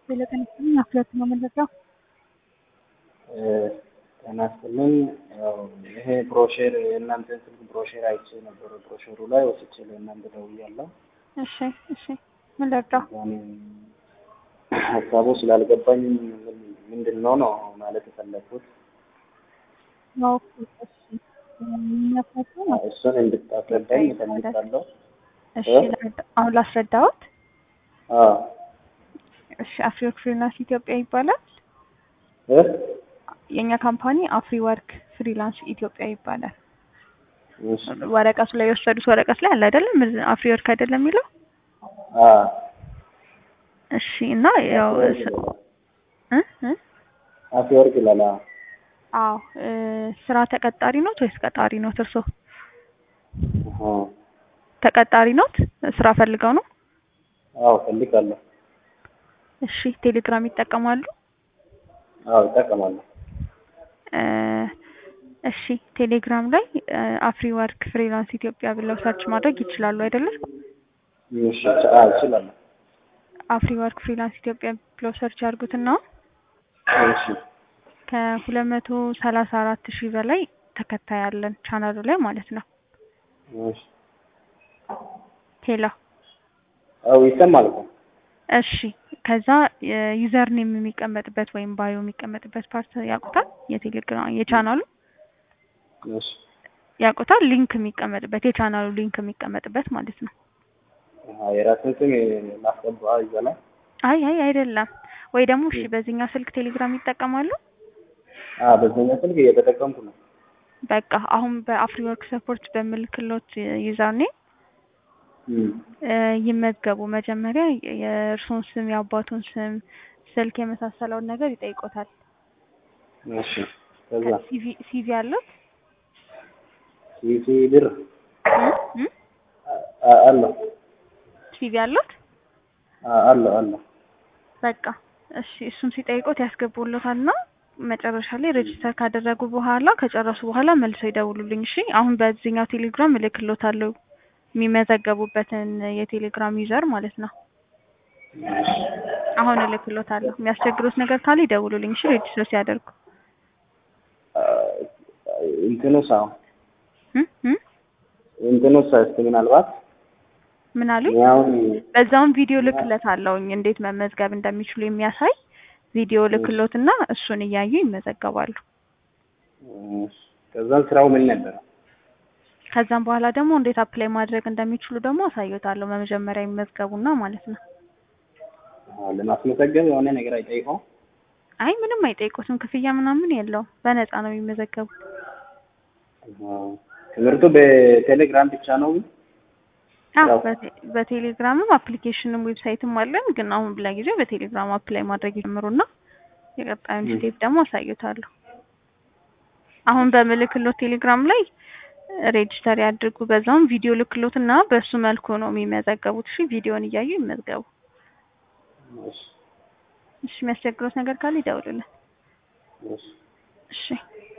ስለተነሳኝ አፍለት ነው የምንረዳው። ጤና ይስጥልኝ። ያው ይሄ ብሮሼር የእናንተን ስልክ ብሮሼር አይቼ ነበረ። ብሮሼሩ ላይ ወስጄ ለእናንተ ደውያለሁ። እሺ እሺ፣ ምን ልርዳው? እኔ ሀሳቡ ስላልገባኝ ምንድን ነው ነው ማለት የፈለግኩት ያው እሺ፣ የሚያፈቱ ነው። እሱን እንድታስረዳኝ እፈልጋለሁ። እሺ፣ ልርዳ- አሁን ላስረዳዎት። አዎ እሺ፣ አፍሪወርክ ፍሪላንስ ኢትዮጵያ ይባላል። እ? የእኛ ካምፓኒ አፍሪ ወርክ ፍሪላንስ ኢትዮጵያ ይባላል። እሺ። ወረቀቱ ላይ የወሰዱት ወረቀት ላይ አለ አይደለም? አፍሪ ወርክ አይደለም የሚለው? አዎ እሺ። እና ያው ስ- እ እ አፌ ወርቅ ይላል። አዎ አዎ እ ስራ ተቀጣሪ ኖት ወይስ ቀጣሪ ኖት? እርሶ አሃ። ተቀጣሪ ኖት? ስራ ፈልገው ነው? አዎ እፈልጋለሁ። እሺ። ቴሌግራም ይጠቀማሉ? አዎ እጠቀማለሁ። እ እሺ። ቴሌግራም ላይ አፍሪ ወርክ ፍሪላንስ ኢትዮጵያ ብለው ሰርች ማድረግ ይችላሉ አይደለም? እሺ አዎ እችላለሁ። አፍሪ ወርክ ፍሪላንስ ኢትዮጵያ ብለው ሰርች ያድርጉትና እሺ ከሁለት መቶ ሰላሳ አራት ሺህ በላይ ተከታይ ያለን ቻናሉ ላይ ማለት ነው። እሺ ሄሎ አዎ ይሰማል እኮ። እሺ ከዛ ዩዘር ኔም የሚቀመጥበት ወይም ባዮ የሚቀመጥበት ፓርት ያውቁታል? የቴሌግራም የቻናሉ እሺ ያውቁታል? ሊንክ የሚቀመጥበት የቻናሉ ሊንክ የሚቀመጥበት ማለት ነው። አዎ የራስን ስም ማስገባ ይዘላል። አይ አይ አይደለም። ወይ ደግሞ እሺ በዚህኛው ስልክ ቴሌግራም ይጠቀማሉ? አዎ በዚህኛው ስልክ እየተጠቀምኩ ነው። በቃ አሁን በአፍሪ ወርክ ሰፖርት በምልክሎት ዩዘር ኔም እም ይመዝገቡ። መጀመሪያ የእርሶን ስም፣ የአባቱን ስም፣ ስልክ የመሳሰለውን ነገር ይጠይቆታል። እሺ ከዛ ሲቪ ሲቪ አሉት? ሲሲ ብር እም? እም? አ- አለው ሲቪ አሉት? አ- አለው አለው በቃ እሺ፣ እሱን ሲጠይቆት ያስገቡሎታል እና መጨረሻ ላይ ሬጅስተር ካደረጉ በኋላ ከጨረሱ በኋላ መልሰው ይደውሉልኝ። እሺ፣ አሁን በዚህኛው ቴሌግራም እልክሎታለሁ የሚመዘገቡበትን የቴሌግራም ዩዘር ማለት ነው። አሁን እልክሎታለሁ። የሚያስቸግሩት ነገር ካለ ይደውሉልኝ። እሺ፣ ሬጅስተር ሲያደርጉ አ- እንትኑ ሳው እም? እም? እንትኑ ሳ እስኪ ምናልባት ምን አሉኝ? እኔ አሁን በዛውም ቪዲዮ ልክለታለሁኝ እንዴት መመዝገብ እንደሚችሉ የሚያሳይ ቪዲዮ ልክሎትና እሱን እያዩ ይመዘገባሉ። እሺ፣ ከዛም ስራው ምን ነበረ? ከዛም በኋላ ደግሞ እንዴት አፕላይ ማድረግ እንደሚችሉ ደግሞ አሳዩታለሁ። በመጀመሪያ ይመዝገቡና ማለት ነው። አዎ ለማስመሰገብ የሆነ ነገር አይጠይቀው? አይ ምንም አይጠይቁትም። ክፍያ ምናምን የለውም። በነፃ ነው የሚመዘገቡት። አዎ ትምህርቱ በቴሌግራም ብቻ ነው? አዎ ያው- በቴ- በቴሌግራምም አፕሊኬሽንም ዌብሳይትም አለን። ግን አሁን ለጊዜው በቴሌግራም አፕላይ ማድረግ ይጀምሩና የቀጣዩን ም። ስቴፕ ደግሞ አሳዩታለሁ። አሁን በምልክሎት ቴሌግራም ላይ ሬጅስተር ያድርጉ። በዛውም ቪዲዮ ልክሎት እና በሱ መልኩ ነው የሚመዘገቡት። እሺ ቪዲዮን እያዩ ይመዝገቡ። እሺ እሺ የሚያስቸግሩት ነገር ካለ ይደውሉልን። እሺ እሺ